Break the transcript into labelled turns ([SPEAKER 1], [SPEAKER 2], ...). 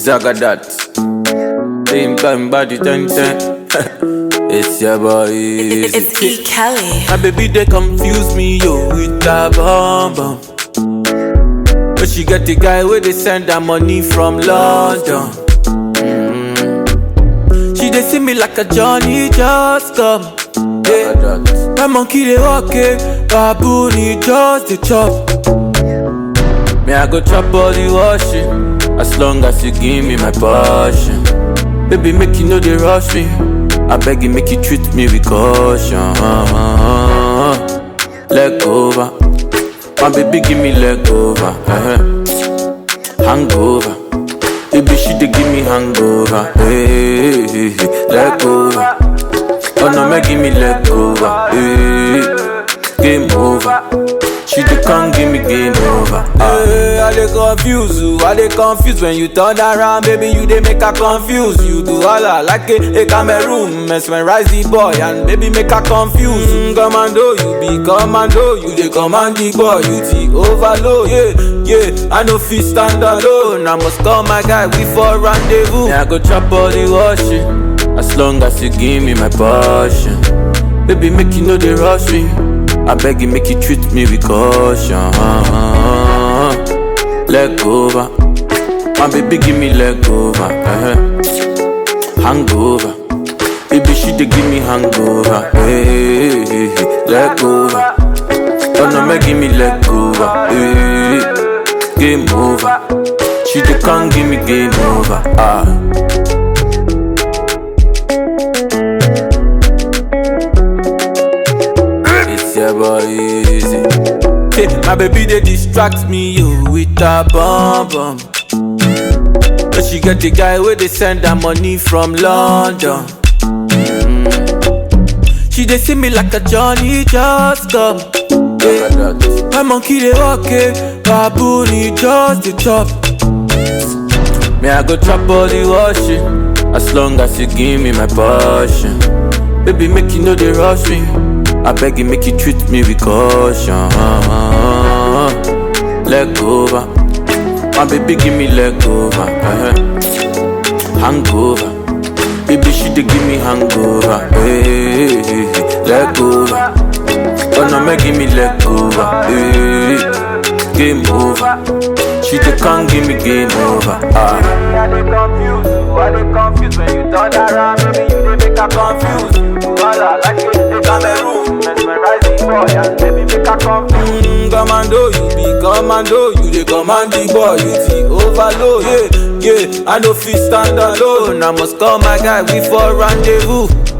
[SPEAKER 1] Zagadat. Same time body ten ten. it's your boy.
[SPEAKER 2] It's,
[SPEAKER 1] Easy.
[SPEAKER 2] it's E. Kelly.
[SPEAKER 1] My baby they confuse me yo with that bomb bomb. But she get the guy where they send her money from London. Mm. She they see me like a Johnny just come. Yeah. My monkey they walk it, baboon he just the chop. Me I go chop all the washing, as long as you give me my passion. Baby make you know they rush me. I beg you make you treat me with caution. Leg over, my baby give me leg over. uh Hangover, baby she dey give me hangover. Hey, hey, hey. leg over. Oh no, make give me leg over. Hey, game over. She dey come give me game over. Hey, I dey confuse you, I dey confuse when you turn around, baby. You dey make her confuse. You do all I like a, a Cameroon, mesmerize the boy and baby make her confuse. Mm, commando, you be commando, you dey command the boy, you the overload. Yeah, yeah, I no fit stand alone. I must call my guy, we for rendezvous. Yeah, I go chop all the washing, as long as you give me my passion. Baby, make you know they rush me. I beg you, make you treat me with caution. Leg over, my baby, give me leg over. uh Hangover, baby, she dey give me hangover. Hey, hey, hey. leg over. Oh no, make give me leg over. Hey, game over. She dey come give me game over. Ah. It's your boy easy. Hey, my baby they distract me yo with a bomb bomb. But she get the guy where they send her money from London. Mm. She they see me like a Johnny just come. Yeah. My monkey they walk it, baboon he just the chop. Me I go chop all the washing, as long as you give me my passion. Baby make you know they rush me. I beg you make you treat me with caution. Leg over, my baby give me leg over. uh Hangover, baby she dey give me hangover. Hey, hey, hey. leg over, oh no make give me leg over. Hey, game over, she dey come give me game over. Ah.
[SPEAKER 3] I dey confuse you, I dey confuse when you turn around, baby you dey make her confuse. Wala like you dey Cameroon, mesmerize the boy and baby make her confuse.
[SPEAKER 1] Mm, commando, you be commando, you dey command the boy, you the overload. Yeah, yeah, I no fit stand alone. I must call my guy, we for rendezvous.